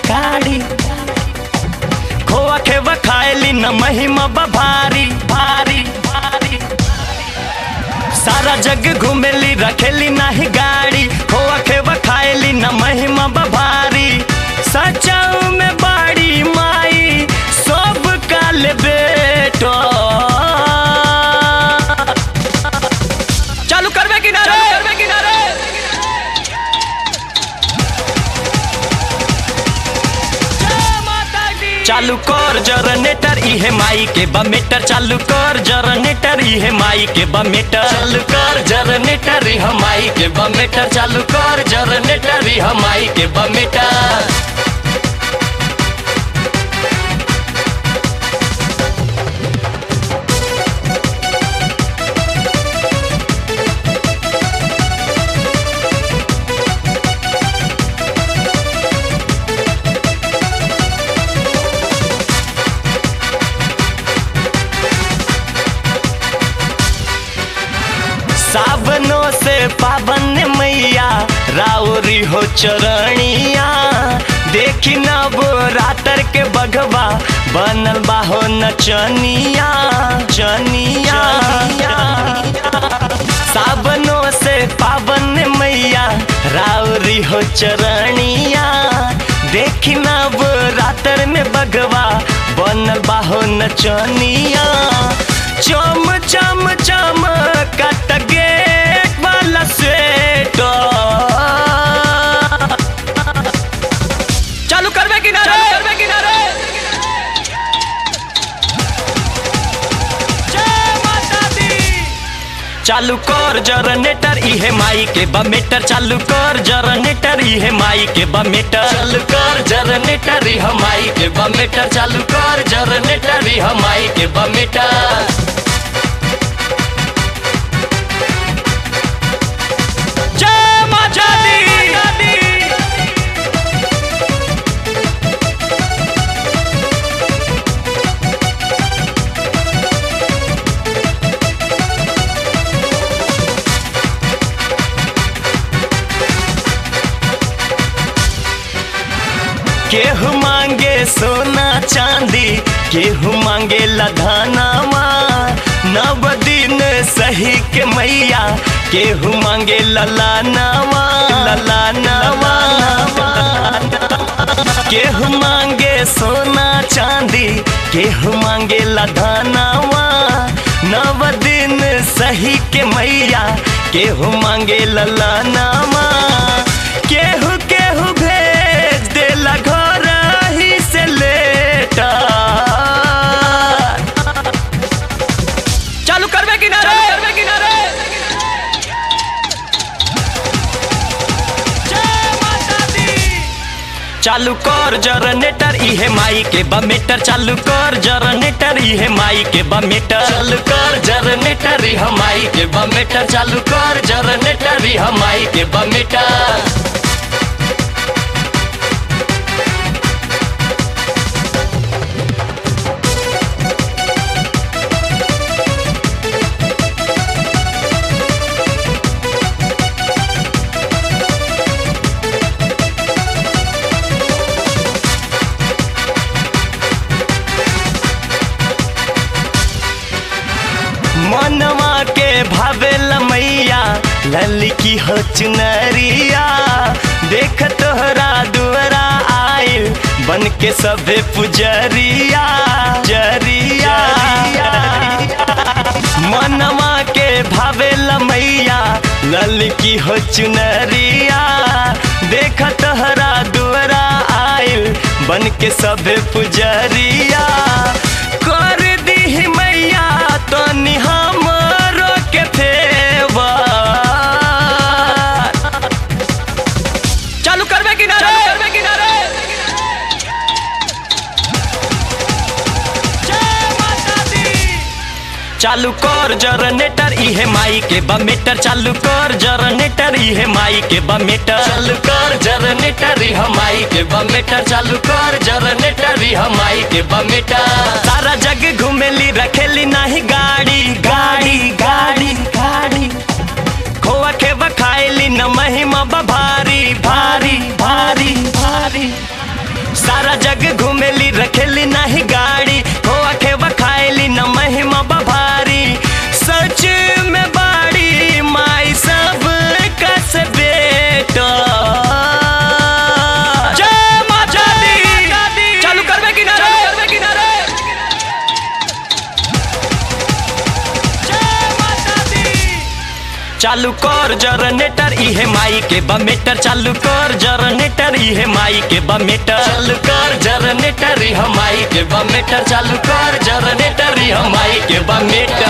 गाड़ी खोआ खेवा खाएली न महिमा बा भारी भारी भारी सारा जग घूमेली रखेली नाही गाड़ी खोआ खेवा खाएली न महिमा बा भारी सचाऊ में बाड़ी माई सब काल बेटो चालू करबे किनारे करबे किनारे चालू कर जनरेटर इहे माई के बमेटर चालू कर जनरेटर इहे माई के बमेटर चालू कर जनरेटर इहे माई के बमेटर चालू कर जनरेटर इहे माई के बमेटर सावनों से पावन मैया राउरी हो चरणिया देखी नब रातर के बघवा बनल बा हो नचनिया चनिया सावनों से पावन मैया राउरी हो चरणिया देखी नब रातर में बघवा बनल बा हो नचनिया चम चम चम कट गेट वाला स्वेटर चालू करबे किनारे करबे किनारे जय माता दी चालू कर जनरेटर इहे माई के बमेटर चालू कर जनरेटर इहे माई के बमेटर चालू कर जनरेटर इहे माई के बमेटर चालू कर जनरेटर इहे माई के बमेटर जय माता दी केहू मांगे सोना चांदी केहू मांगे लधानावा नव दिन सही के मैया केहू मांगे ललानावा ललानावा केहू मांगे सोना चांदी केहू मांगे लधानावा नव दिन सही के मैया केहू मांगे ललानावा केहू केहू भेज देला घर ही से लेटा चालू करबे किनारे करबे किनारे जय माता दी चालू कर जनरेटर इहे माई के बमेटर चालू कर जनरेटर इहे माई के बमेटर चालू कर जनरेटर इहे माई के बमेटर चालू कर जनरेटर इहे माई के बमेटर मनवा के भावेल मैया ललकी हो चुनरिया देख तोहरा दुआरा आइल बन के सबे पुजरिया जरिया मनवा के भावेल मैया ललकी हो चुनरिया देख तोहरा दुआरा आइल बन के सबे पुजरिया कर दी मैया तो हमरो के फेवर चालू करबे किनारे करबे किनारे जय माता दी चालू कर जनरेटर इहे माई के बमेटर चालू कर जनरेटर इहे माई के बमेटर चालू कर जनरेटर इहे माई के बमेटर चालू कर जनरेटर इहे माई के बमेटर सारा जग घूमेली रखेली नाही गाड़ी गाड़ी गाड़ी गाड़ी खोआ खेवा खाएली न महिमा बा भारी भारी भारी भारी सारा जग घूमेली रखेली नाही गाड़ी खोआ खेवा खाएली न महिमा बभारी सच में बाड़ी माई सब कस बेटा जय माता दी चालू करबे कि ना रे करबे कि ना रे जय माता दी चालू कर जनरेटर इहे माई के बमेटर चालू कर जनरेटर इहे माई के बमेटर चालू कर जनरेटर इहे माई के बमेटर चालू कर जनरेटर इहे माई के बमेटर